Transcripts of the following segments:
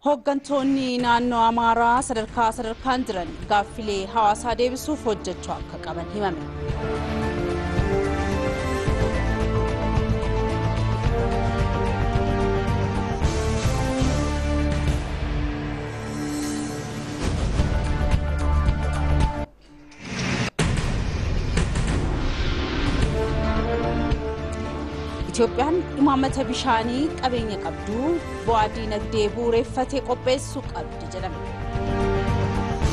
Hooggantoonni naannoo Amaaraa sadarkaa sadarkaan jiran gaaffilee hawaasaa deebisuuf hojjechuu akka qaban himame. Itoophiyaan imaammata bishaanii qabeenya qabdu bu'aa diinagdee bu'uureffatee qopheessuu qabdi jedhame.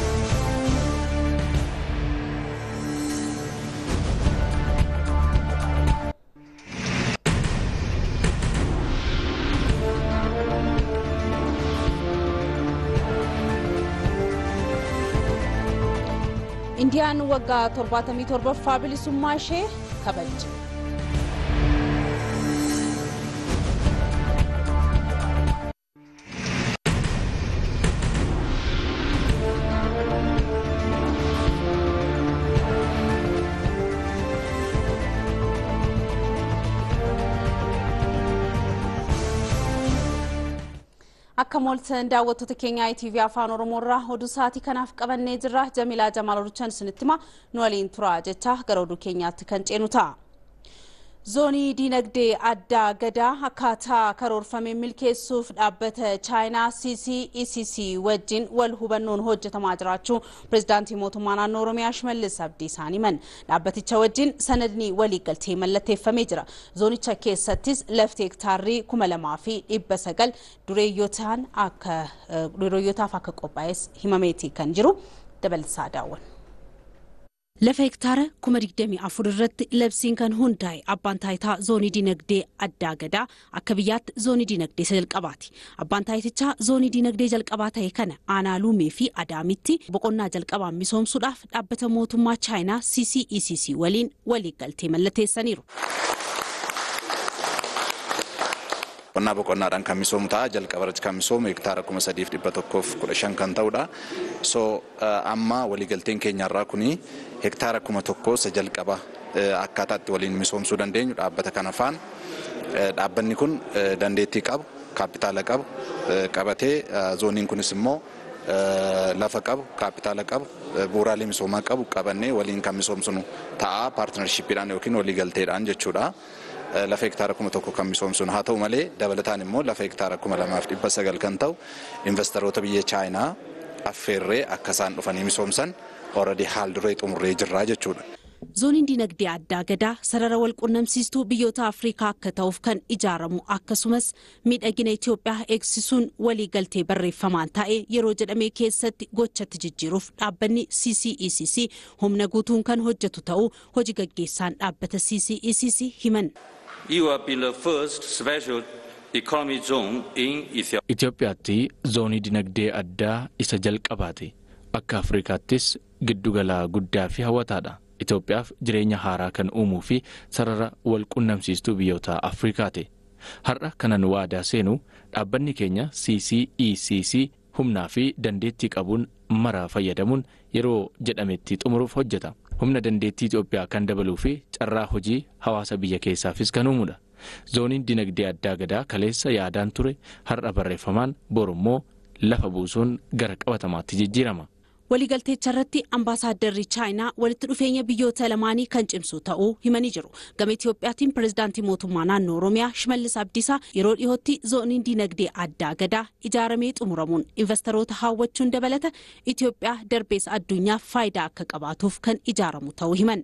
Indiyaan waggaa 77ffaa bilisummaa ishee kabajje. Akka mooltan daawwattoota keenyaa ITV afaan Oromoo irraa oduu sa'aatii kanaaf qabannee jirra. Jamilaa Jamaal Oduchaan isinitti hima nu waliin tura jecha gara oduu keenyaatti kan ceenu ta'a. Zoonii diinagdee addaa gadaa akkaataa karoorfamee milkeessuuf dhaabbata chaayinaa CCECC wajjin wal hubannoon hojjetamaa jiraachuu pirezidaantii mootummaa naannoo Oromiyaa Shimallis Abdiisaan himan. Dhaabbaticha wajjin sanadni waliigaltee mallatteeffamee jira. Zoonicha keessattis lafti hektaarrii kuma lamaa fi dhibba sagal dureeyyotaan akka dureeyyotaaf akka qophaa'es himameeti kan jiru dabalataa daawwan. Lafa hektaara kuma digdamii afur irratti labsiin kan hundaa'e abbaan taayitaa zoonii dinagdee addaa gadaa akka biyyaatti zoonii dinagdee isa jalqabaati. Abbaan taayitichaa zoonii dinagdee jalqabaa ta'e kana aanaa luumee fi adaamitti boqonnaa jalqabaan misoomsuudhaaf dhaabbata mootummaa chaayinaa CCECC waliin waliigaltee mallatteessaniiru. qonnaa boqonnaadhaan kan misoomu ta'a jalqaba irratti kan misoomu hektaara kuma sadiif dhibba tokkoof kudha shan kan ta'udha. So amma waliigalteen keenyarraa kuni hektaara kuma tokkoo isa jalqaba akkaataatti waliin misoomsuu dandeenyu dhaabbata kana faan dhaabbanni kun dandeettii qabu kaapitaala qabu qabatee zooniin kunis immoo lafa qabu kaapitaala qabu bu'uuraalee misoomaa qabu qabannee waliin kan misoomsinu ta'a paartinarshiippiidhaan yookiin waliigalteedhaan jechuudha. lafa hektaara kuma tokko kan misoomsinu haa ta'u malee dabalataan immoo lafa hektaara kuma lamaaf dhibba sagal kan ta'u investoroota biyya chaayinaa affeerree akka isaan dhufanii misoomsan already haal duree xumurree jirraa jechuudha. Zooniin dinagdee addaa gadaa sarara wal qunnamsiistuu biyyoota Afrikaa akka ta'uuf kan ijaaramu akkasumas miidhagina Itoophiyaa eegsisuun waliigaltee barreeffamaan ta'ee yeroo jedhamee keessatti gochatti jijjiiruuf dhaabbanni CCECC humna guutuun kan hojjetu ta'uu hojii gaggeessaan dhaabbata CCECC himan. You will be the first special economic zone in Ethiopia. Itoophiyaatti zoonii dinagdee addaa isa jalqabaate akka Afrikaattis giddugala guddaa fi hawwataadha. Itoophiyaaf jireenya haaraa kan uumuu fi sarara wal qunnamsiistuu biyyoota Afrikaati. Har'a kanan waadaa seenu dhaabbanni keenya CCECC humnaa fi dandeettii qabuun maraa fayyadamuun yeroo jedhametti xumuruuf hojjeta. Humna dandeettii Itoophiyaa kan dabaluu fi carraa hojii hawaasa biyya keessaafis kan uumudha. Zooniin dinagdee addaa gadaa kaleessa yaadaan ture har'a barreeffamaan borummoo lafa buusuun gara qabatamaatti jijjiirama. waliigalteecha irratti ambaasaaddarri chaayinaa walitti dhufeenya biyyoota lamaanii kan cimsu ta'uu himanii jiru gama itiyoophiyaatiin pirezidaantii mootummaa naannoo oromiyaa shimallis abdiisaa yeroo dhiyootti zooniin dinagdee addaa gadaa ijaaramee xumuramuun investoroota hawwachuun dabalata itiyoophiyaa darbees addunyaaf faayidaa akka qabaatuuf kan ijaaramu ta'uu himan.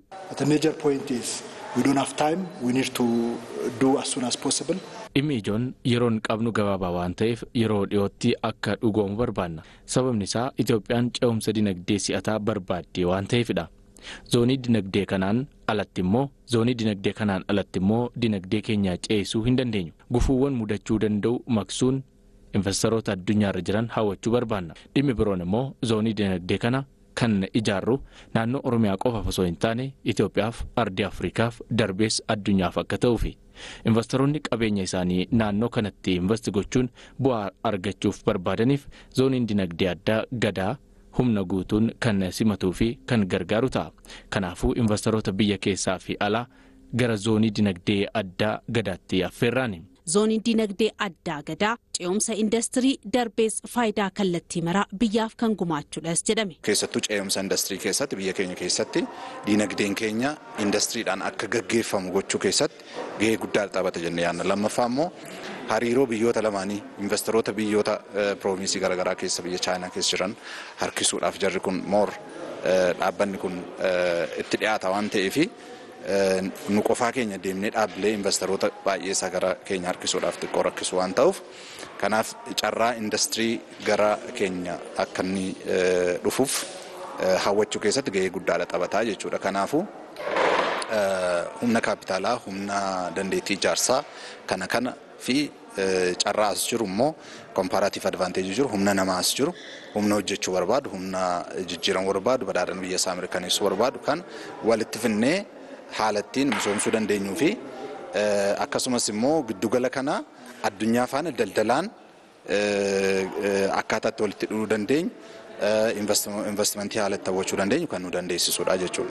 We don't have time. We need to do as soon as possible. Dhimmi ijoon yeroon qabnu gabaabaa waan ta'eef yeroo dhiyootti akka dhugoomu barbaanna. Sababni isaa Itoophiyaan ce'umsa dinagdee si'ataa barbaaddee waan ta'eefidha. Zoonii dinagdee kanaan alatti immoo zoonii dinagdee kanaan alatti immoo dinagdee keenya ceesuu hin dandeenyu. Gufuuwwan mudachuu danda'u maqsuun investoroota addunyaarra jiran hawwachuu barbaanna. Dhimmi biroon immoo zoonii dinagdee kana kan ijaarru naannoo Oromiyaa qofaaf osoo hin taane Itoophiyaaf ardii Afrikaaf darbees addunyaaf akka ta'uufi. Investoroonni qabeenya isaanii naannoo kanatti investi gochuun bu'aa argachuuf barbaadaniif zooniin dinagdee addaa gadaa humna guutuun kan simatuu fi kan gargaaru ta'a. Kanaafuu investoroota biyya keessaa fi alaa gara zoonii dinagdee addaa gadaatti affeerraani. zooniin dinagdee addaa gadaa ce'umsa indastirii darbees faayidaa kallattii maraa biyyaaf kan gumaachuudhas jedhame. Keessattuu ce'umsa indastirii keessatti biyya keenya keessatti dinagdeen keenya indastiriidhaan akka gaggeeffamu gochuu keessatti gahee guddaa taphata jennee yaadna. Lammaffaa immoo hariiroo biyyoota lamaanii investoroota biyyoota piroovinsii garaagaraa keessa biyya chaayinaa keessa jiran harkisuudhaaf jarri kun moor dhaabbanni kun itti dhiyaata waan ta'eef nu qofaa keenya deemnee dhaabbilee investoroota baay'ee isaa gara keenya harkisuudhaaf xiqqoo rakkisu waan ta'uuf kanaaf carraa indastirii gara keenya akka inni dhufuuf hawwachuu keessatti gahee guddaadha taphataa jechuudha. Kanaafuu humna kaapitaalaa, humna dandeettii ijaarsaa kana kana fi carraa as jiru immoo komparaatiif advaanteejii jiru humna namaa as jiru humna hojjechuu barbaadu humna jijjiiramuu barbaadu badhaadhina biyya isaa mirkaneessuu barbaadu kan walitti finnee haala ittiin misoomsuu dandeenyuu fi akkasumas immoo giddugala kana addunyaa faana daldalaan akkaataa itti walitti dhufuu dandeenyu investimentii haala itti hawwachuu dandeenyu kan nu dandeessisudha jechuudha.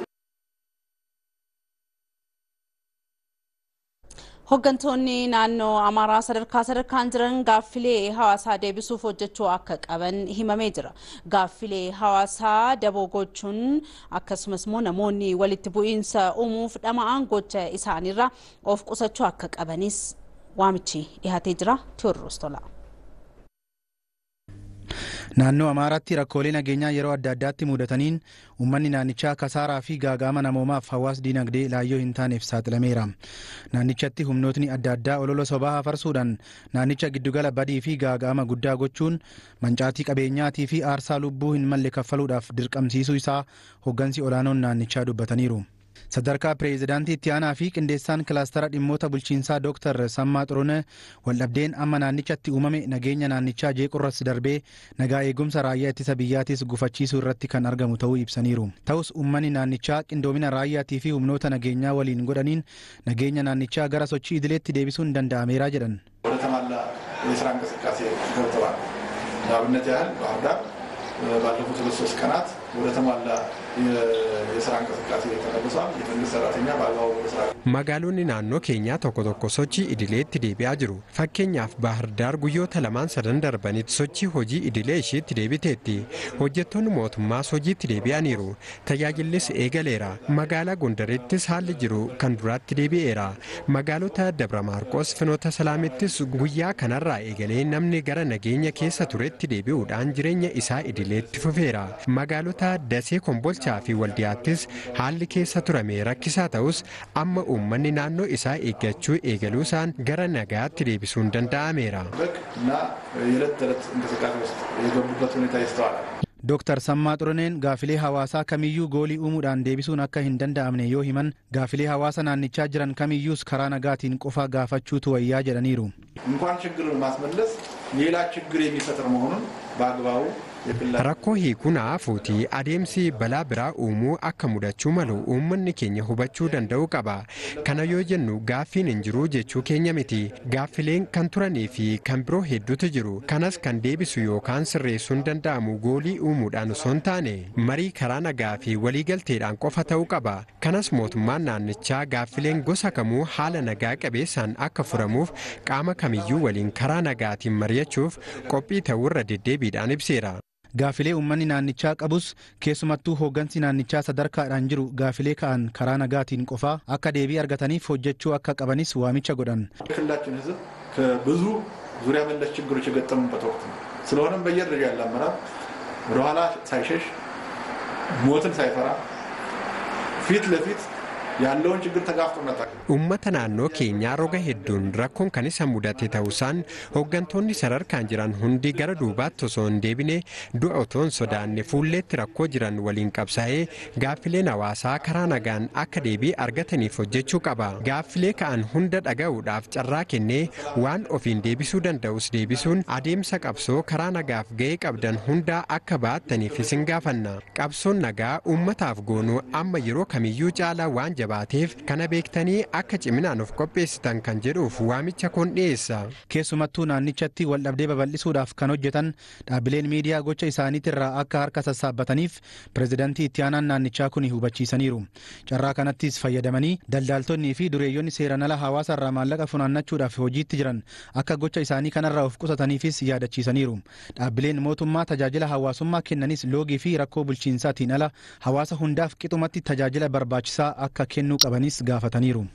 Hooggantoonni naannoo Amaaraa sadarkaa sadarkaan jiran gaaffilee hawaasaa deebisuuf hojjechuu akka qaban himamee jira. Gaaffilee hawaasaa daboo gochuun akkasumas immoo namoonni walitti bu'iinsa uumuuf dhama'an gocha isaaniirraa of qusachuu akka qabanis waamichi dhiyaatee jira. Tewoodiroos Tola. Naannoo Amaaraatti rakkoolee nageenyaa yeroo adda addaatti mudataniin uummanni naannichaa kasaaraa fi gaaga'ama namoomaaf hawaas diinagdee laayyoo hin taaneef saaxilameera. Naannichatti humnootni adda addaa olola sobaa afarsuudhaan naannicha giddugala badii fi gaaga'ama guddaa gochuun mancaatii qabeenyaatii fi aarsaa lubbuu hin malle kaffaluudhaaf dirqamsiisuu isaa hooggansi olaanoon naannichaa dubbataniiru. sadarkaa pireezidaantii itti aanaa fi qindeessaan kilaastara dhimmoota bulchiinsaa dooktar Sammaa Xurune waldhabdeen amma naannichatti uumame nageenya naannichaa jeequrras darbee nagaa eegumsa raayyaa ittisa biyyaatis gufachiisuu irratti kan argamu ta'uu ibsaniiru. Ta'us uummanni naannichaa qindoomina raayyaatii fi humnoota nageenyaa waliin godhaniin nageenya naannichaa gara sochii idileetti deebisuun danda'ameera jedhan. ወደ ተሟላ የስራ እንቅስቃሴ ገብተዋል። ለአብነት ያህል ባህር ዳር ባለፉት ሁለት ሶስት ቀናት ወደ ተሟላ የስራ እንቅስቃሴ ተመልሷል። የመንግስት ሰራተኛ በአግባቡ ስራ Magaalonni naannoo keenyaa tokko tokko sochii idileetti deebi'aa jiru. Fakkeenyaaf Baahir Daar guyyoota lamaan sadan darbanitti sochii hojii idilee isheetti deebiteetti. Hojjettoonni mootummaas hojiitti deebi'aniiru. Tajaajillis eegaleera. Magaalaa Gondarittis haalli jiru kan duraatti deebi'eera. Magaalota Dabra Maarqos Finoota Salaamittis guyyaa kanarraa eegalee namni gara nageenya keessa turetti deebi'uudhaan jireenya isaa idileetti fufeera. Magaalota Dasee Kombolchaa fi Waldiyaattis haalli keessa turame rakkisaa ta'us amma uummanni naannoo isaa eeggachuu eegaluu isaan gara nagaatti deebisuun danda'ameera. እና የዕለት ተዕለት እንቅስቃሴ ውስጥ የገቡበት ሁኔታ ይስተዋላል። Dooktar Sammaa Xuruneen gaafilee hawaasaa kamiyyuu goolii uumuudhaan deebisuun akka hin danda'amne yoo himan gaafilee hawaasa naannichaa jiran kamiyyuus karaa nagaatiin qofa gaafachuutu wayyaa jedhaniiru. እንኳን ችግርን ማስመለስ ሌላ ችግር የሚፈጥር መሆኑን በአግባቡ የክልል Rakkoo hiikuun haafuuti adeemsi balaa biraa uumuu akka mudachuu malu uummanni keenya hubachuu danda'uu qaba. Kana yoo jennu gaaffiin hin jiru jechuu keenya miti. Gaaffileen kan turanii fi kan biroo hedduutu jiru. Kanas kan deebisu yookaan sirreessuun danda'amu goolii uumuudhaan osoo hin taane marii karaa nagaa fi waliigalteedhaan qofa ta'uu qaba. Kanas mootummaan naannichaa gaaffileen gosa kamuu haala nagaa qabeessaan akka furamuuf qaama kamiyyuu waliin karaa nagaatiin mari'achuuf qophii ta'uurra deddeebiidhaan ibseera. Gaafilee uummanni naannichaa qabus keessumattuu hooggansi naannichaa sadarkaadhaan jiru gaafilee ka'an karaa nagaatiin qofaa akka deebii argataniif hojjechuu akka qabanis waamicha godhan. የክልላችን ሕዝብ ከብዙ ዙሪያ መለስ ችግሮች የገጠሙበት ወቅት ነው። ስለሆነም በየደረጃ ያለ አመራር ወደኋላ ሳይሸሽ ሞትን ሳይፈራ ፊት ለፊት ያለውን ችግር ተጋፍጦ መጣ Uummata naannoo keenyaa roga hedduun rakkoon kan isa mudate ta'usaan hooggantoonni sadarkaan jiran hundi gara duubaatti osoo hin deebine du'a otoo hin sodaanne fuulleetti rakkoo jiran waliin qabsaa'ee gaaffileen hawaasaa karaa nagaan akka deebii argataniif hojjechuu qaba. Gaaffilee ka'an hunda dhaga'uudhaaf carraa kennee waan ofiin deebisuu danda'us deebisuun adeemsa qabsoo karaa nagaaf ga'ee qabdan hundaa akka ba'attaniif isin gaafanna. Qabsoon nagaa uummataaf goonuu amma yeroo kamiyyuu caalaa waan jabaateef kana beektanii akka ciminaan of qopheessitan kan jedhuuf waamicha kun dhiyeessa. Keessumattuu naannichatti waldhabdee babal'isuudhaaf kan hojjetan dhaabbileen miidiyaa gocha isaaniitirraa akka harka sassaabbataniif pireezidantii itti aanaan naannichaa kun hubachiisaniiru. Carraa kanattis fayyadamanii daldaaltonnii fi dureeyyoonni seeran ala hawaasarraa maallaqa funaannachuudhaaf hojiitti jiran akka gocha isaanii kanarraa of qusataniifis yaadachiisaniiru. Dhaabbileen mootummaa tajaajila hawaasummaa kennanis loogii fi rakkoo bulchiinsaatiin ala hawaasa hundaaf qixumatti tajaajila barbaachisaa akka kennuu qabanis gaafataniiru.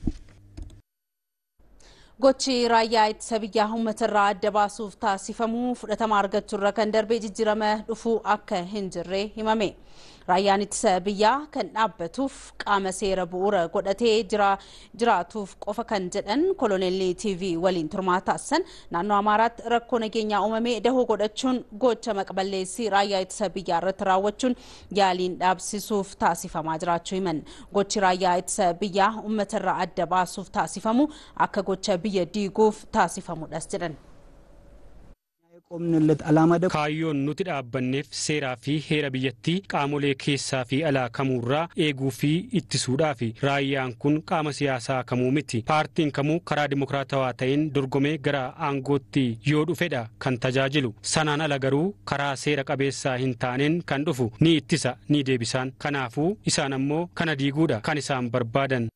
Gochi raayyaa ittisa biyyaa uummatarraa adda baasuuf taasifamu fudhatama argachuurra kan darbee jijjiirama dhufuu akka hin jirre himame. Raayyaan ittisa biyyaa kan dhaabbatuuf qaama seera bu'uura godhatee jiraatuuf qofa kan jedhan koloneelli TV waliin turmaa taasisan naannoo Amaaraatti rakkoo nageenyaa uumamee dahoo godhachuun gocha maqballeessii raayyaa ittisa biyyaa irratti raawwachuun yaaliin dhaabsisuuf taasifamaa jiraachuu himan. Gochi raayyaa ittisa biyyaa uummatarraa adda baasuuf taasifamu akka gocha biyya diiguuf taasifamudhas jedhan. qomnillet alaama dha. Kaayyoon nuti dhaabbanneef seeraa fi heera biyyattii qaamolee keessaa fi alaa kamuurraa eeguu fi ittisuudhaafi raayyaan kun qaama siyaasaa kamuu miti paartiin kamuu karaa dimokiraatawaa ta'een dorgomee gara aangootti yoo dhufedha kan tajaajilu sanaan ala garuu karaa seera qabeessaa hin taaneen kan dhufu ni ittisa ni deebisaan kanaafuu isaan ammoo kana diiguudha kan isaan barbaadan.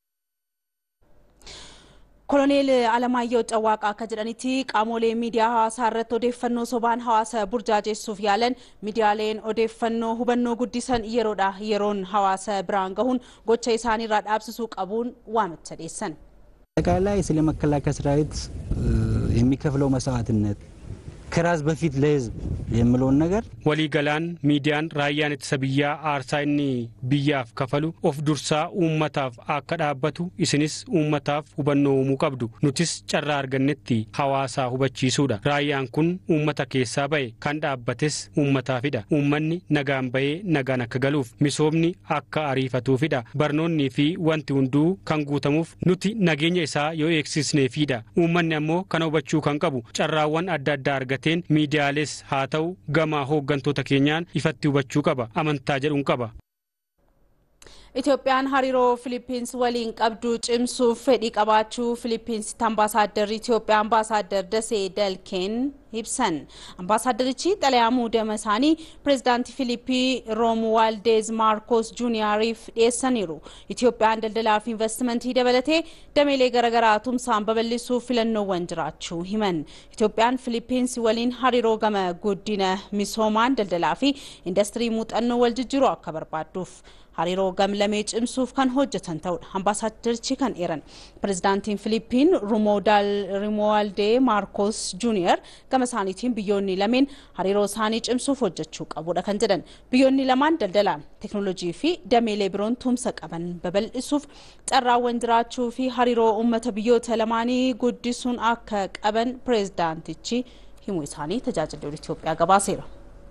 koloneel alamaayyoo cawwaaqaa akka jedhanitti qaamolee miidiyaa hawaasaa irratti odeeffannoo sobaan hawaasa burjaajessuuf yaalan miidiyaaleen odeeffannoo hubannoo guddisan yeroodha yeroon hawaasa biraan gahuun gocha isaaniirraa dhaabsisuu qabuun waamicha dhiyeessan. አጠቃላይ ስለ መከላከያ ሰራዊት የሚከፍለው መስዋዕትነት ከራስ በፊት ለህዝብ የምለውን ነገር waliigalaan miidiyaan raayyaan ittisa biyyaa aarsaa inni biyyaaf kafalu of dursaa uummataaf akka dhaabbatu isinis uummataaf hubannoo uumuu qabdu nutis carraa argannetti hawaasaa hubachiisuudha raayyaan kun uummata keessaa ba'e kan dhaabbates uummataafidha uummanni nagaan ba'ee nagaan akka galuuf misoomni akka ariifatuufidha barnoonnii fi wanti hunduu kan guutamuuf nuti nageenya isaa yoo eegsisneefidha uummanni ammoo kana hubachuu kan qabu carraawwan adda addaa argateen miidiyaales haa ta'u gama hooggantoota keenyaan ifatti hubachuu qaba amantaa jedhuun qaba. Itoophiyaan hariiroo Filiippiinsi waliin qabdu cimsuuf fedhii qabaachuu Filiippiinsitti ambaasaaddarri Itoophiyaa ambaasaaddar Dasee Dalkeen ibsan. Ambaasaaddarichi xalayaa muudama isaanii pireezidaantii Filiippii Roomuwaaldeez Maarkoos Juuniyaariif dhiyeessaniiru. Itoophiyaan daldalaa fi investimentii dabalatee dameelee garaagaraa tumsaan babal'isuuf filannoowwan jiraachuu himan. Itoophiyaan Filiippiinsi waliin hariiroo gama guddina misoomaan daldalaa fi indastirii muuxannoo wal jijjiiruu akka barbaadduuf. hariiroo gamlamee cimsuuf kan hojjetan ta'udha. Ambaasaaddarichi kan eeran. Pireezidaantiin Filiippiin Rimowaaldee Maarkoos Juuniyer gama isaaniitiin biyyoonni lameen hariiroo isaanii cimsuuf hojjechuu qabudha kan jedhan. Biyyoonni lamaan daldalaan teeknooloojii fi dameelee biroon tumsa qaban babal'isuuf carraawwan jiraachuu fi hariiroo uummata biyyoota lamaanii guddisuun akka qaban pireezidaantichi himuu isaanii tajaajilli Itoophiyaa gabaaseera.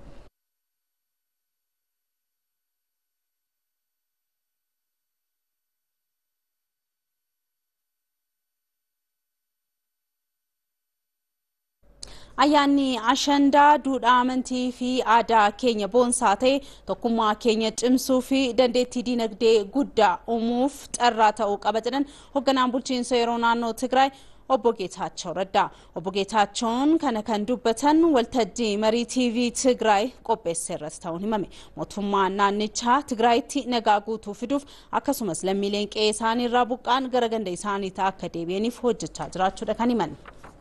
ayyaanni ashandaa duudhaa amantii fi aadaa keenya boonsaa ta'e tokkummaa keenya cimsuu fi dandeettii dinagdee guddaa uumuuf carraa ta'uu qaba jedhan hoogganaan bulchiinsa yeroo naannoo Tigraay obbo Geetaachoo Raddaa. Obbo Geetaachoon kana kan dubbatan waltajjii marii TV Tigraay qopheesse irratti ta'uun himame. Mootummaan naannichaa Tigraayitti nagaa guutuu fiduuf akkasumas lammiileen qe'ee isaanii irraa buqqaan gara ganda isaaniitti akka deebi'aniif hojjechaa jiraachuudha kan himan.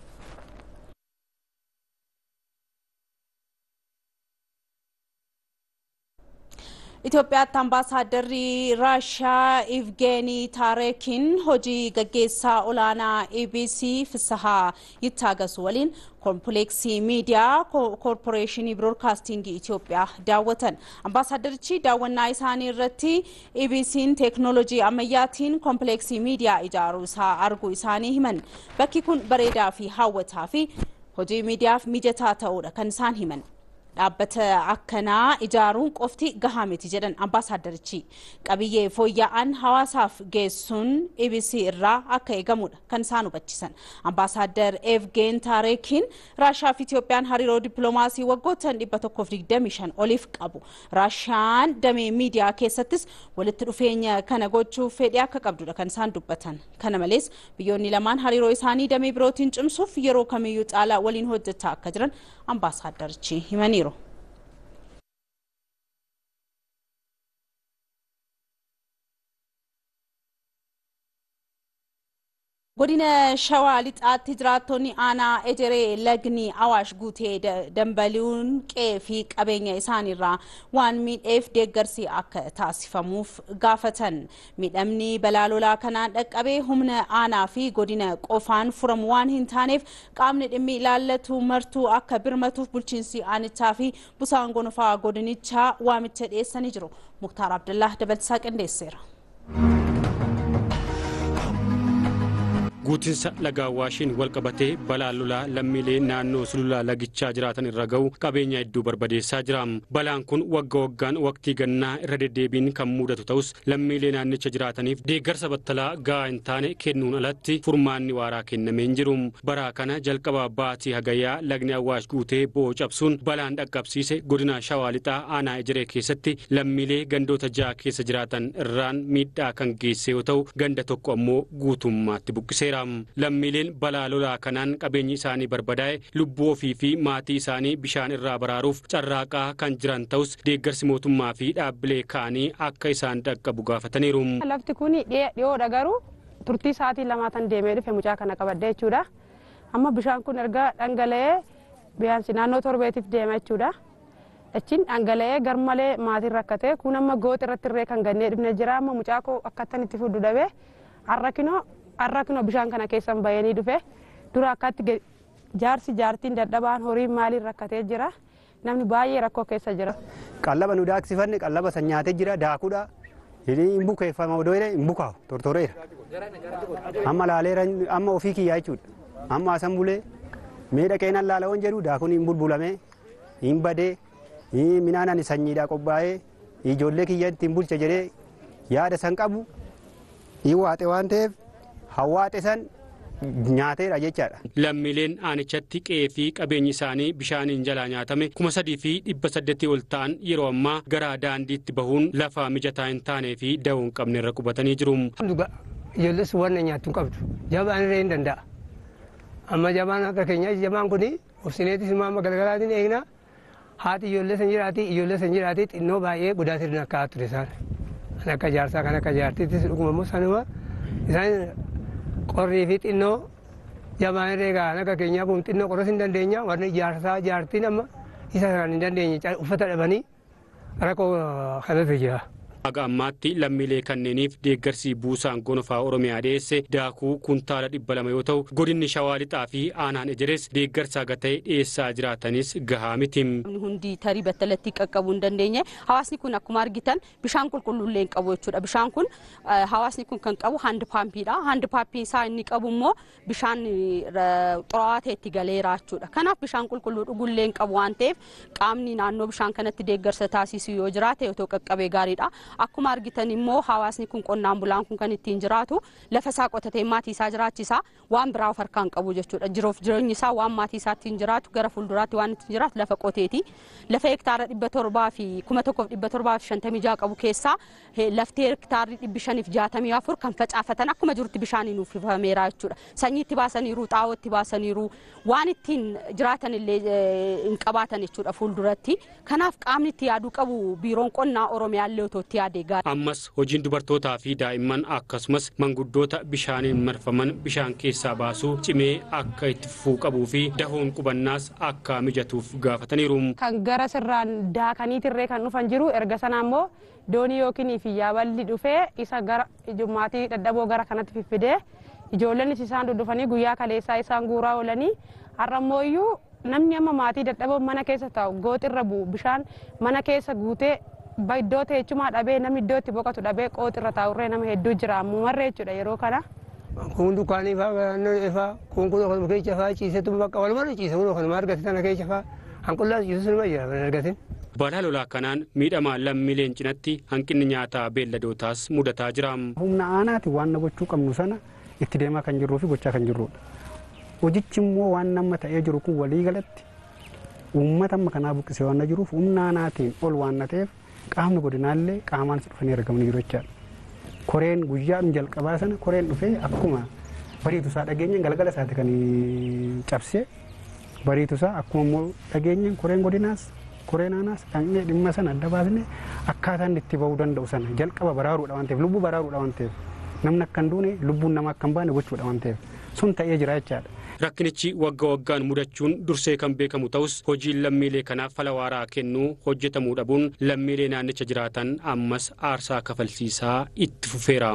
Itoophiyaatti ambaasaaddarri Raashiyaa Ivgeenii Taarekiin hojii gaggeessaa olaanaa EBC Fisahaa Yittaagasu waliin kompileeksii miidiyaa koorporeeshinii biroodkaastingii Itoophiyaa daawwatan. Ambaasaadarichi daawwannaa isaanii irratti EBC'n teeknooloojii ammayyaatiin kompileeksii miidiyaa ijaaruu isaa arguu isaanii himan. Bakki kun bareedaa fi hawwataa fi hojii miidiyaaf mijataa ta'uudha kan isaan himan. dhaabbata akkanaa ijaaruun qofti gahaa miti jedhan ambaasaaddarichi qabiyyee fooyya'an hawaasaaf geessuun ibisii irraa akka eegamudha kan isaan hubachiisan ambaasaaddar evgeen taarekiin raashaa fi itiyoophiyaan hariiroo dippiloomaasii waggoottan 125 oliif qabu raashaan damee miidiyaa keessattis walitti dhufeenya kana gochuuf fedhii akka qabdudha kan isaan dubbatan kana malees biyyoonni lamaan hariiroo isaanii damee birootiin cimsuuf yeroo kamiyyuu caalaa waliin hojjechaa akka jiran ambaasaaddarichi himaniiru. godina shawaa lixaatti jiraattonni aanaa ejeree lagni awaash guutee dambali'uun qe'ee fi qabeenya isaaniirraa waan miidheef deeggarsi akka taasifamuuf gaafatan miidhamni balaa lolaa kanaan dhaqqabee humna aanaa fi godina qofaan furamu waan hin taaneef qaamni dhimmi ilaallatu martuu akka birmatuuf bulchiinsi aanichaa fi busaan gonofaa godinichaa waamicha dhiyeessanii jiru muktaar abdullah dabalsaa qindeesseera. guutinsa laga awwaashiin wal qabatee balaan lolaa lammiilee naannoo sulula lagichaa jiraatan irra ga'u qabeenya hedduu barbadeessaa jira balaan kun wagga waggaan waqtii gannaa irra deddeebiin kan mudatu ta'us lammiilee naannicha jiraataniif deeggarsa battalaa gahaa hin taane kennuun alatti furmaanni waaraa kennamee hin jiru bara kana jalqaba baatii hagayyaa lagni awwaash guutee bo'oo cabsuun balaan dhaqqabsiise godina shawaa lixaa aanaa ejeree keessatti lammiilee gandoota ja'a keessa jiraatan irraan miidhaa kan geesse yoo ta'u ganda tokko ammoo guutummaatti buqqisee lammiileen balaa lolaa kanaan qabeenyi isaanii barbadaa'e lubbuu ofii fi maatii isaanii bishaan irraa baraaruuf carraaqaa kan jiran ta'us deeggarsi mootummaa fi dhaabbilee ka'anii akka isaan dhaqqabu gaafataniiru. lafti kun dhiyoodha garuu turtii sa'aatii lamaatan deemee dhufe mucaa kana qabadde jechuudha amma bishaan kun erga dhangala'ee biyaansi naannoo torbeetiif deema jechuudha. achiin dhangala'ee garmalee maatiin rakkate kun amma gooxi irratti illee kan gannee dhufne jira amma mucaa koo akkattan itti fudhu dhabee harrakinoo harrakinoo bishaan kana keessan bayanii dhufe dura akkatti jaarsi jaartiin dadhabaan horiin maaliin rakkatee jira namni baay'ee rakkoo keessa jira. Qallaba nu daaksifanne qallaba san nyaatee jira daakuudha. Hin bukeeffama odoo hin bukaa'u tortoreera. Amma laaleera amma ofii kiyyaa jechuudha. Amma asan bulee miidha qeenan laalawwan jedhu daakuun hin bulbulame hin badee midhaan ani sanyiidhaa qophaa'ee ijoollee kiyya ittiin bulcha jedhee yaada san qabu hin waaxe waan ta'eef hawaaxe san nyaateera jechaadha. Lammiileen aanichatti qe'ee fi qabeenyi isaanii bishaaniin jalaa nyaatame kuma sadii fi dhibba saddeetii ol ta'an yeroo ammaa gara daandiitti bahuun lafa mijataa hin taanee fi da'uu hin qabne irra qubatanii jiru. Ijoolles waan nyaattu hin qabdu. Jabaan illee hin danda'a. Amma jabaan akka keenyaa jabaan kun obsineetis immoo galgalaatiin eegna. Haati ijoollee san jiraati ijoollee san jiraati xinnoo baay'ee godaatiin akka ture isaan. Kan akka jaarsaa kan akka jaartiittis dhuguma immoo sanuma isaan qorrii fi xinnoo jabaan irree gahan akka keenyaa kun xinnoo qoros hin dandeenya warri jaarsaa jaartiin amma isa kan hin dandeenye uffata dhabanii rakkoo kanatu jira. Haga ammaatti lammiilee kanneeniif deeggarsi buusaan gonofaa Oromiyaa dhiyeesse daakuu kuntaala dhibba lama yoo ta'u godinni shawaa lixaa fi aanaan ejeres deeggarsa gatee dhiyeessaa jiraatanis gahaa miti. Hundi tarii battalatti qaqqabuu hin dandeenye hawaasni kun akkuma argitan bishaan qulqulluullee hin qabu jechuudha. Bishaan kun hawaasni kun kan qabu handi paampiidha. Handi paampii isaa inni qabu immoo bishaan xuraawaa ta'e itti galeera jechuudha. Kanaaf bishaan qulqulluu dhugullee hin qabu waan ta'eef qaamni naannoo bishaan kanatti deeggarsa taasisu yoo jiraate yoo ta'u qaqqabee gaariidha. Akkuma argitan immoo hawaasni kun qonnaan bulaan kun kan ittiin jiraatu lafa isaa qotatee maatii isaa jiraachisa waan biraa of harkaan qabu jechuudha. Jiruuf jireenyi isaa waan maatii isaa ittiin jiraatu gara fuulduraatti waan ittiin jiraatu lafa qoteeti. Lafa hektaara dhibba torbaa fi kuma tokkoof dhibba torbaa fi shantamii jaha qabu keessaa laftee hektaarri dhibbi shaniif jaatamii afur kan facaafatan akkuma jirutti bishaaniin uffifameera jechuudha. Sanyii itti baasaniiru xaa'oo itti baasaniiru waan ittiin jiraatan illee hin qabaatan jechuudha fuulduratti. Kanaaf qaamni itti yaaduu qabu biiroon qonnaa Oromiyaa illee otoo itti yaadee gaariidha. Ammas hojiin dubartootaa fi daa'imman akkasumas manguddoota bishaaniin marfaman bishaan keessaa baasuu cimee akka itti fufuu qabuu fi dahoon qubannaas akka mijatuuf gaafataniiru. Kan gara sirraan daakaniitirree kan dhufan jiru erga sana immoo doonii yookiin fi yaaballi dhufee isa gara ijumaatii dadhaboo gara kanatti fiffidee ijoollonnis isaan dudufanii guyyaa kaleessaa isaan guuraa oolanii har'ammoo iyyuu namni amma maatii dadhaboo mana keessa taa'u gooxirra bu'u bishaan mana keessa guutee iddoo teechumaa dhabee namni iddoo itti boqotu dhabee qooxirra taa'urree nama hedduu jira ammumarree jechuudha yeroo kana. Kun dukkaanii fa'aa naannoo ifaa kun kun kan keessa fa'aa ciisetu bakka walumarra ciise kun kan argate sana keessa fa'aa hanqullaa yesuus nima jira argatin. Balaa lolaa kanaan miidhama lammiileen cinatti hanqinni nyaataa beelladootaas mudataa jira. Humna aanaati waan gochuu qabnu sana itti deemaa kan jirruu fi gochaa kan jirrudha. Hojichi immoo waan nama ta'ee jiru kun walii galatti uummata amma kanaa buqqisee waan jiruuf humna aanaatiin ol waan ta'eef qaamni godinaallee qaamaan dhufanii argamanii jiru jechaadha. Koreen guyyaadhuma jalqabaa sana koreen dhufee akkuma bariitusaa dhageenyaan galgala isaati kan cabsee bariitusaa akkuma immoo dhageenyaan koreen godinaas koreen aanaas dhaqnee dhimma sana adda baasnee akkaataan itti bahuu danda'u sana jalqaba baraaruudha waan ta'eef lubbuu baraaruudha waan ta'eef namni akka hin duune lubbuun namaa akka hin baane gochuudha waan ta'eef sun ta'ee jira jechaadha. Rakkinichi wagga waggaan mudachuun dursee kan beekamu ta'us hojiin lammiilee kanaaf fala waaraa kennuu hojjetamuu dhabuun lammiilee naannicha jiraatan ammas aarsaa kafalsiisaa itti fufeera.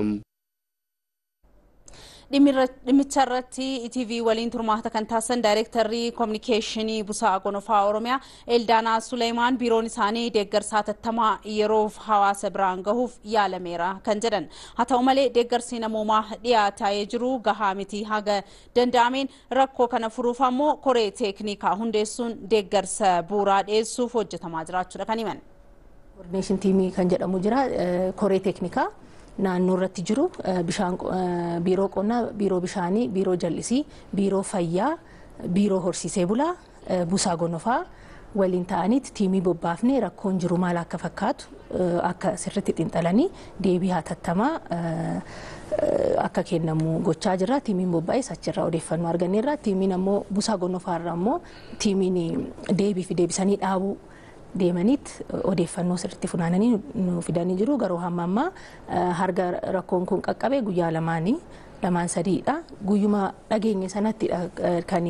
dhimmicha irratti ETV waliin turmaata kan taasisan daayirektarri koominikeeshinii busaa gonofaa oromiyaa eldaanaa suleemaan biiroon isaanii deeggarsa hatattamaa yeroof hawaasa biraan gahuuf yaalameera kan jedhan haa ta'u malee deeggarsi namoomaa dhiyaataa jiru gahaa miti haga danda'ameen rakkoo kana furuuf ammoo koree teeknikaa hundeessuun deeggarsa bu'uuraa dhiyeessuuf hojjetamaa jiraachuudha kan himan. Koordineeshin tiimii kan jedhamu jira koree teeknikaa. naannoo irratti jiru bishaan biiroo qonnaa biiroo bishaanii biiroo jallisii biiroo fayyaa biiroo horsiisee bulaa busaa gonofaa waliin ta'aniiti tiimii bobbaafnee rakkoon jiru maal akka fakkaatu akka sirritti xinxalanii deebii hatattamaa akka kennamu gochaa jirra tiimiin bobbaa'es achirraa odeeffannoo arganneerra tiimiin ammoo busaa gonofaarra ammoo tiimiin deebii fi deebisanii dhaabuu deemaniit odeeffannoo sirriitti funaananii nu fidanii jiru garuu hamma ammaa harga rakkoon kun qaqqabe guyyaa lamaanii lamaan sadiidha guyyuma dhageenye sanatti kan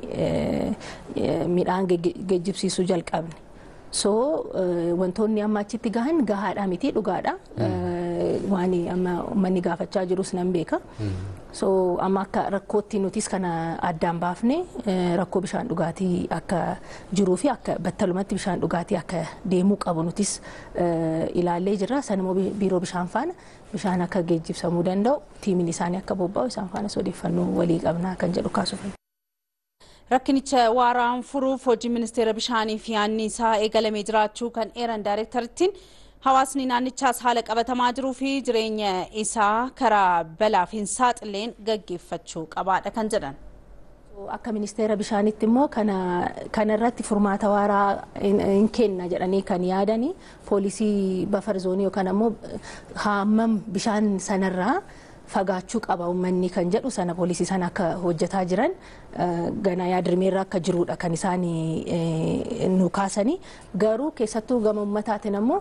midhaan geejjibsiisuu jalqabne so wantoonni amma achitti gahan gahaadha miti dhugaadha waan amma uummanni gaafachaa jirus nan beeka so amma akka rakkootti nutis kana addaan baafne rakkoo bishaan dhugaatii akka jiruu fi akka battalumatti bishaan dhugaatii akka deemuu qabu nutis ilaallee jirra sanimmoo biiroo bishaan faana bishaan akka geejjibsamuu danda'u tiimiin isaanii akka bobba'u isaan faanas odeeffannoo walii qabnaa kan jedhu kaasuuf. Rakkinicha waaraan furuuf hojii ministeera bishaanii fi anniisaa eegalamee jiraachuu kan eeran daayirektarittiin hawaasni naannichaas haala qabatamaa jiruu fi jireenya isaa karaa balaaf hin saaxileen gaggeeffachuu qabaadha kan jedhan. Akka ministeera bishaanitti immoo kana irratti furmaata waaraa hin kenna jedhanii kan yaadanii poolisii bafar zoonii yookaan ammoo hammam bishaan sanarraa fagaachuu qaba uummanni kan jedhu sana poolisii sana akka hojjetaa jiran ganaa yaadrimeerra akka jirudha kan isaan nu kaasanii garuu keessattuu gama uummataatiin ammoo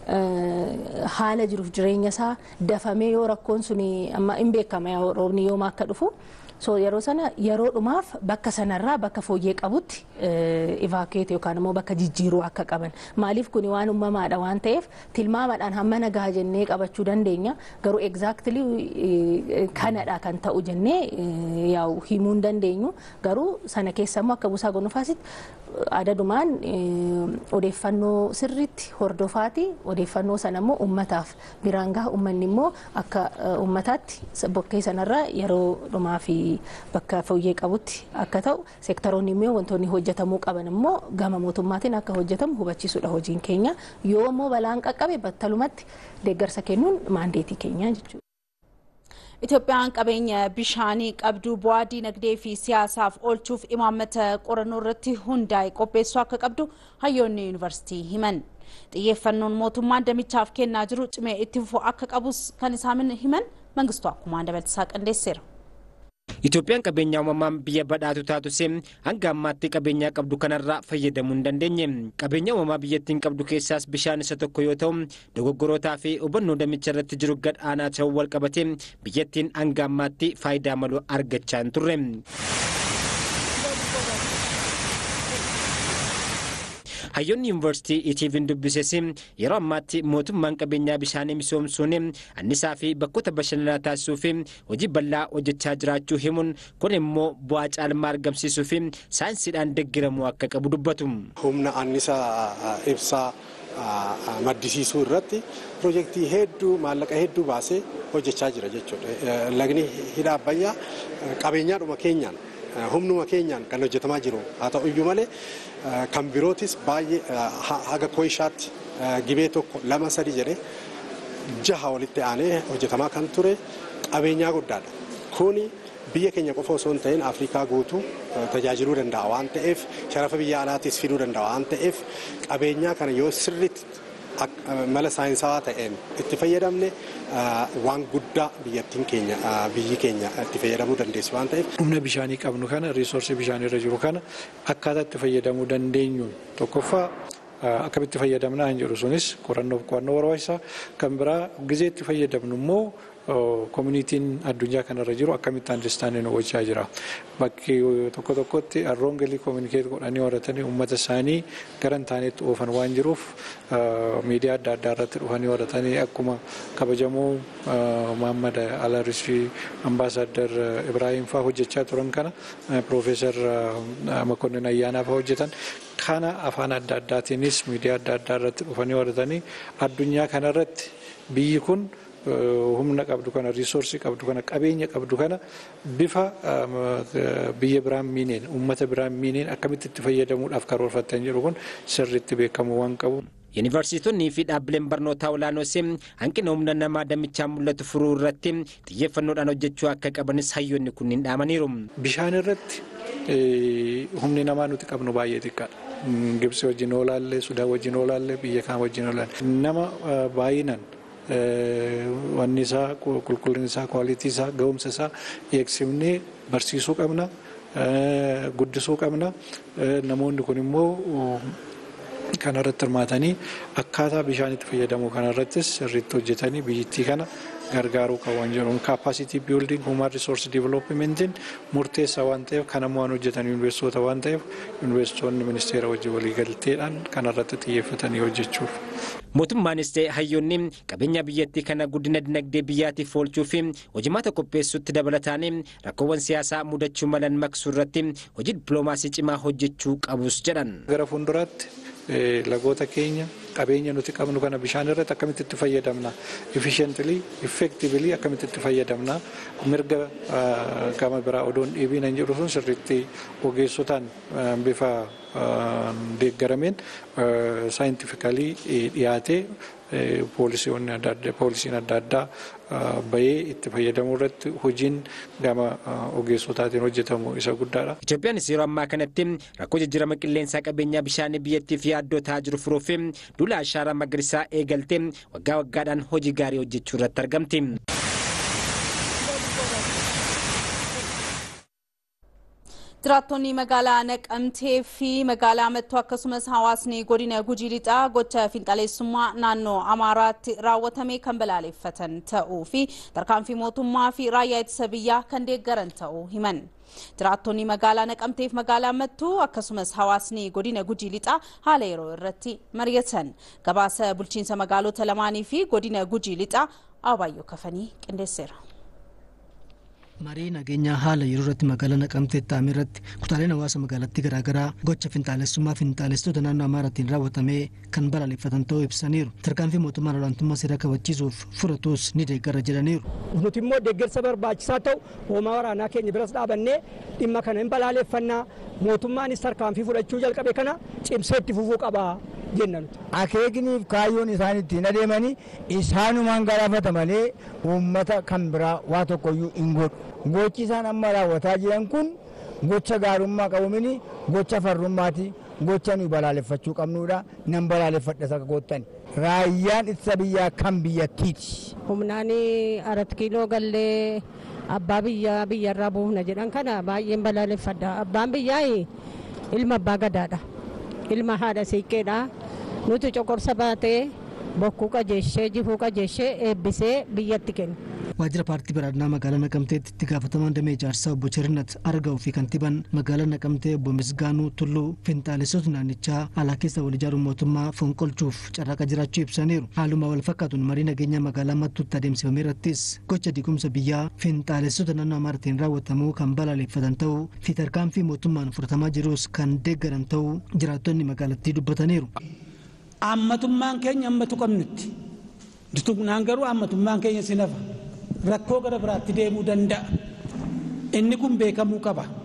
haala jiruuf jireenya isaa dafamee yoo rakkoon sun amma hin beekama roobni yooma akka dhufu so yeroo sana yeroo dhumaaf bakka sanarraa bakka fooyyee qabutti ivaakueet yookaan immoo bakka jijjiiruu akka qaban maaliif kuni waan uumamaadha waan ta'eef tilmaamaadhaan hamma nagaa jennee qabachuu dandeenya garuu egzaaktilii kanadha kan ta'u jennee yaa'u himuu hin dandeenyu garuu sana keessa immoo akka busaa gonufaasitti adadumaan odeeffannoo sirriitti hordofaati odeeffannoo sana immoo uummataaf biraan gaha uummanni immoo akka uummataatti bokkee sanarraa yeroo dhumaa fi bakka fooyyee qabutti akka ta'u seektaroonni immoo wantoonni hojjetamuu qaban immoo gama mootummaatiin akka hojjetamu hubachiisuudha hojiin keenya yoo immoo balaan qaqqabe battalumatti deeggarsa kennuun maandeetii keenya jechuudha. Itoophiyaan qabeenya bishaanii qabdu bu'aa dinagdee fi siyaasaaf oolchuuf imaammata qorannoo irratti hundaa'e qopheessuu akka qabdu hayyoonni yuunivarsiitii himan. Xiyyeeffannoon mootummaan damichaaf kennaa jiru cimee itti fufuu akka qabus kan isaan himan mangistuu akkumaan dabaltisaa qindeesseera. Itoophiyaan qabeenya uumamaan biyya badhaatu taatus hanga ammaatti qabeenyaa qabdu kanarraa fayyadamuu hin dandeenye. Qabeenya uumamaa biyyattiin qabdu keessaas bishaan isa tokko yoo ta'u dogoggorootaa fi hubannoo damicha irratti jiru gad aanaa ta'uu wal qabate biyyattiin hanga ammaatti faayidaa malu argachaa hin turre. hayyoonni yuunivarsiitii itiiviin dubbises yeroo ammaatti mootummaan qabeenyaa bishaanii misoomsuun annisaa fi bakkoota bashannanaa taasisuu fi hojii bal'aa hojjechaa jiraachuu himuun kun immoo bu'aa caalmaa argamsiisuu fi saayinsiidhaan deeggaramuu akka qabu dubbatu. humna annisaa ibsaa maddisiisuu irratti piroojeektii hedduu maallaqa hedduu baasee hojjechaa jira jechuudha. Lagni hidha abbayyaa qabeenyaadhuma keenyaan humnuma keenyaan kan hojjetamaa jiru haa ta'u iyyuu malee kan birootis baay'ee haga kooyishaatti gibee tokko lama sadi jedhee jaha walitti aanee hojjetamaa kan ture qabeenyaa guddaadha. Kuni biyya keenya qofa osoo hin ta'in Afrikaa guutuu tajaajiluu danda'a waan ta'eef sharafa biyya alaatis fiduu danda'a waan ta'eef qabeenyaa kana yoo sirriitti mala saayinsawaa ta'een itti fayyadamne waan guddaa biyyattiin keenya biyyi keenya itti fayyadamuu dandeessi waan ta'eef. Humna bishaanii qabnu kana riisoorsii bishaanii irra jiru kana akkaataa itti fayyadamuu dandeenyu tokkoffaa akkamitti fayyadamnaa hin jedhu sunis qorannoof qo'annoo barbaachisaa kan biraa gizee itti fayyadamnu immoo koominitiin addunyaa kanarra jiru akkamitti andistaanii nu gochaa jira. Bakki tokko tokkotti arroon galii koominikeet godhanii horatanii uummata isaanii gara hin taanetti oofan waan jiruuf miidiyaa adda addaa irratti dhufanii horatanii akkuma kabajamoo Muhammad Alarisii ambaasaaddar Ibrahim fa'aa hojjechaa turan kana Piroofeesar Makonnin Ayyaanaa fa'aa hojjetan kana afaan adda addaatiinis miidiyaa adda addaa irratti dhufanii horatanii addunyaa kanarratti biyyi kun humna qabdu kana riisoorsii qabdu kana qabeenya qabdu kana bifa biyya biraan miineen uummata biraan miineen akkamitti itti fayyadamuudhaaf karoorfattan jedhu kun sirriitti beekamu waan qabu. Yuunivarsiitonnii fi dhaabbileen barnootaa olaanoos hanqina humna namaa damichaan mul'atu furuu irratti xiyyeeffannoodhaan hojjechuu akka qabanis hayyoonni kunniin dhaamaniiru. Bishaan irratti humni namaa nuti qabnu baay'ee xiqqaadha. Gibsi wajjin oolaallee, Sudaan wajjin oolaallee, biyya kaan wajjin oolaallee. Nama baay'inaan wanni isaa qulqullinni isaa kwaalitii isaa ga'umsa isaa eegsifnee barsiisuu qabna guddisuu qabna namoonni kun immoo kanarratti hirmaatanii akkaataa bishaanitti fayyadamuu kanarrattis sirriitti hojjetanii biyyattii kana gargaaruu qaban jedhuun kaapasitii biilding human resource developmentiin murteessaa waan ta'eef kan ammoo waan hojjetan yuunivarsiitota waan ta'eef yuunivarsiitonni ministeera wajjin waliigalteedhaan kanarratti xiyyeeffatanii hojjechuuf. Mootummaanis ta'e hayyoonni qabeenya biyyattii kana guddina dinagdee biyyaatiif oolchuu fi hojimaata qopheessuutti dabalataan rakkoowwan siyaasaa mudachuu malan maqsuu irratti hojii dippiloomaasii cimaa hojjechuu qabus jedhan. Gara fuulduraatti lagoota keenya qabeenya nuti qabnu kana bishaan irratti akkamitti itti fayyadamna efficiently effectively akkamitti itti fayyadamna mirga gama biraa odoon dhiibiin hin jedhu sun sirriitti ogeessotaan bifa deeggarameen saayintifikalii dhiyaatee poolisiin adda addaa bahee itti fayyadamuu irratti hojiin gama ogeessotaatiin hojjetamu isa guddaadha. Itoophiyaanis yeroo ammaa kanatti rakkoo jijjiirama qilleensaa qabeenyaa bishaanii biyyattiif yaaddoo ta'aa jiru furuuf duula ashaaraa magariisaa eegaltee waggaa waggaadhaan hojii gaarii hojjechuu irratti argamti. Jiraattonni magaalaa Naqamtee fi magaalaa Mattuu akkasumas hawaasni godina Gujii Lixaa gocha finxaleessummaa naannoo Amaaraatti raawwatame kan balaaleffatan ta'uu fi tarkaanfii mootummaa fi raayyaa ittisa biyyaa kan deeggaran ta'uu himan. Jiraattonni magaalaa Naqamtee fi magaalaa Mattuu akkasumas hawaasni godina Gujii Lixaa haala yeroo irratti mari'atan. Gabaasa bulchiinsa magaalota lamaanii fi godina Gujii Lixaa Abaayyoo Kafanii qindeesseera. marii nageenyaa haala yeroo irratti magaalaa naqamtee ta'ame irratti kutaaleen hawaasa magaalattii garaagaraa gocha finxaalessummaa finxaalessitoota naannoo amaaraatiin raawwatame kan balaaleffatan ta'uu ibsaniiru tarkaanfii mootummaan olaantummaa seeraa kabachiisuuf fudhatus ni deeggara jedhaniiru. nuti immoo deeggarsa barbaachisaa ta'u hoomaa waraanaa keenya biras dhaabannee dhimma kana hin balaaleffannaa mootummaanis tarkaanfii fudhachuu jalqabe kana cimsee itti fufuu qaba jenna nuti. Akeekniif kaayyoon isaan ittiin adeemanii isaanumaan galaafata malee uummata kan biraa waa tokkoyyuu hin godhu. Gochi isaan amma raawwataa jiran kun gocha gaarummaa qabumini gocha farrummaati. Gocha nuyi balaaleffachuu qabnudha. Nan balaaleffadha saka goottani. Raayyaan ittisa biyyaa kan biyyattiiti. Humnaan arat kiiloo gallee abbaa biyyaa biyyarraa buufna jedhan kana baay'een balaaleffadha. Abbaan biyyaa ilma abbaa gadaadha. Ilma haadha siiqqeedha. Nuti coqorsa baatee bokkuu qajeeshee jifuu qajeeshee eebbisee biyyatti kenna. waajjira paartii badhaadhinaa magaalaa naqamteetti itti gaafatamaan damee ijaarsaa obbo Cherinnat Argaa'uu fi kantiibaan magaalaa naqamtee obbo Misgaanuu Tulluu finxaalessota naannichaa alaa keessa wal ijaaruun mootummaa fonqolchuuf carraaqa jiraachuu ibsaniiru. Haaluma wal fakkaatuun marii nageenyaa magaalaa mattuutti adeemsifame irrattis gocha diigumsa biyyaa finxaalessota naannoo amaaratiin raawwatamuu kan balaaleffatan ta'uu fi tarkaanfii mootummaan fudhatamaa jirus kan deeggaran ta'uu jiraattonni magaalattii dubbataniiru. Ammatummaan keenya ammatu qabnutti. Dutugnaan garuu ammatummaan keenya sinafa. rakkoo gara biraatti deemuu danda'a. Inni kun beekamuu qaba.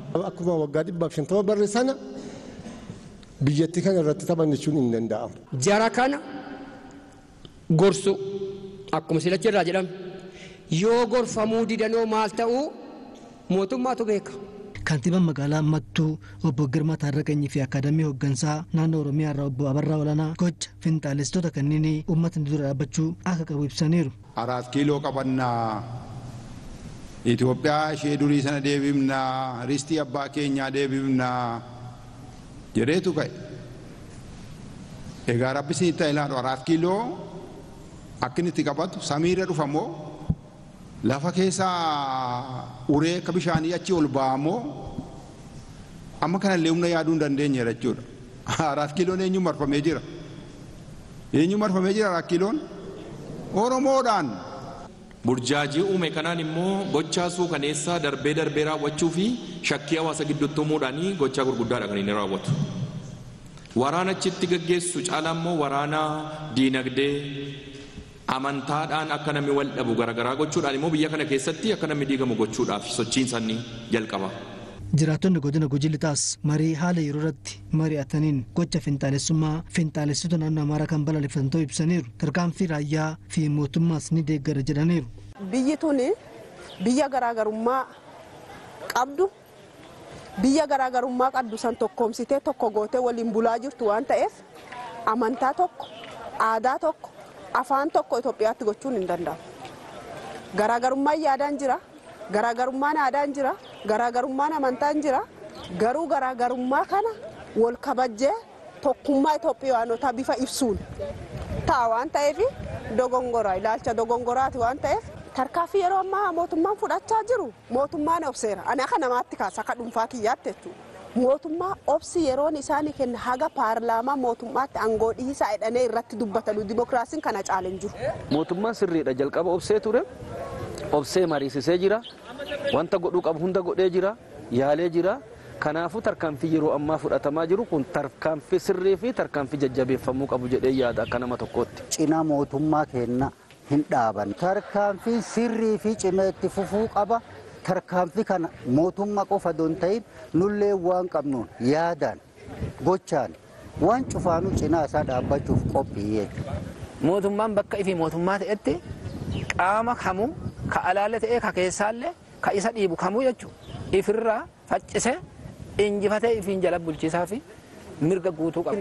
Akkuma waggaa dhibbaaf shantama barre sana biyyattii kana irratti taphanne jechuun hin danda'amu. Jara kana gorsu akkuma silachi irraa jedhame yoo gorfamuu didanoo maal ta'uu mootummaatu beeka. Kantiibaan magaalaa Mattuu obbo Girmaa Taarraqanyii fi Akaadamii Hooggansaa naannoo Oromiyaa irraa obbo Abarraa Olaanaa gocha finxaalessitoota kanneen uummatni dura dhaabbachuu akka qabu ibsaniiru. Araat kiiloo qabannaa Itoophiyaa ishee durii sana deebifnaa ristii abbaa keenyaa deebifnaa jedheetu ka'e. Egaa rabbi isin itti ilaalu araat kiiloo akka inni itti qabatu samiirra dhufamoo lafa keessaa uree akka bishaanii achi ol ba'amoo amma kanallee humna yaaduu hin dandeenye jechuudha. Araat kiiloon eenyu marfamee jira? Eenyu marfamee jira araat kiiloon? Oromoodhaan. Burjaajii uume kanaan immoo gochaa suukaneessaa darbee darbee raawwachuu fi shakkii hawaasa gidduutti uumuudhaan gochaa gurguddaadha kan inni raawwatu. Waraana achitti gaggeessu caalaa immoo waraana diinagdee amantaadhaan akka namni wal dhabu garaagaraa gochuudhaan immoo biyya kana keessatti akka namni diigamu gochuudhaaf sochiin isaanii jalqaba. Jiraattonni godina Gujii Lixaas marii haala yeroo irratti mari'ataniin gocha finxaalessummaa finxaalessitoota naannoo Amaaraa kan balaaleffatan ta'uu ibsaniiru. Tarkaanfii raayyaa fi mootummaas ni deeggara jedhaniiru. Biyyi tuni biyya garaagarummaa qabdu biyya garaagarummaa qabdu san tokkoomsitee tokko gootee waliin bulaa jirtu waan ta'eef amantaa tokko aadaa tokko afaan tokko Itoophiyaatti gochuun hin danda'amu. Garaagarummaan yaadaan jira. garaagarummaan aadaan jira garaagarummaan amantaan jira garuu garaagarummaa kana wal kabajjee tokkummaa Itoophiyaanotaa bifa ibsuun ta'a waan ta'eef dogongora ilaalcha dogongoraati waan ta'eef tarkaanfii yeroo ammaa mootummaan fudhachaa jiru mootummaan obseera ani akka namaatti kaasa akka dhuunfaa kiyyaatti jechuudha. Mootummaa obsi yeroon isaanii kenna haga paarlaamaa mootummaatti aangoo dhiisaa jedhanii irratti dubbatanu dimokiraasiin kana caaleen jiru. Mootummaan sirriidha jalqaba obsee ture. obsee mariisisee jira wanta godhuu qabu hunda godhee jira yaalee jira kanaafuu tarkaanfii yeroo ammaa fudhatamaa jiru kun tarkaanfii sirrii fi tarkaanfii jajjabeeffamuu qabu jedhee yaada akka nama tokkootti. Cina mootummaa keenna hin dhaaban. Tarkaanfiin sirrii fi cimee itti fufuu qaba. Tarkaanfii kana mootummaa qofa don ta'in nullee waan qabnuun yaadaan gochaan waan cufaanuu cinaa isaa dhaabbachuuf qophii Mootummaan bakka ifi mootummaa ta'etti qaama kamuu ka alaalle ta'ee ka keessaallee ka isa dhiibu kamuu jechuudha. Ifirraa faccisee injifatee ifiin jala bulchiisaa fi mirga guutuu qaba.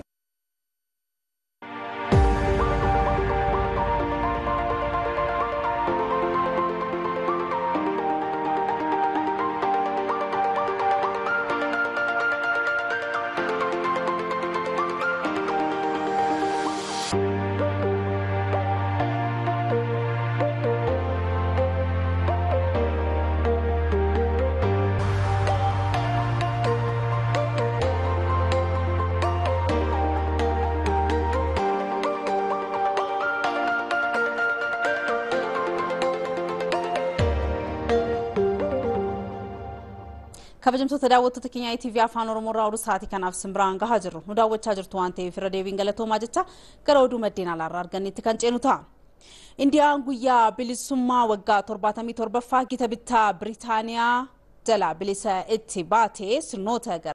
kabajamtoota daawwattoota keenya ETV afaan oromoo irraa oduu sa'aatii kanaaf simbiraan gahaa jirru nu daawwachaa jirtu waan ta'eef irra deebiin galatoomaa jecha gara oduu maddeen alaarraa argannetti kan ceenu ta'a. Indiyaan guyyaa bilisummaa waggaa 77ffaa gita bittaa Biriitaaniyaa jala bilisa itti baatee sirnoota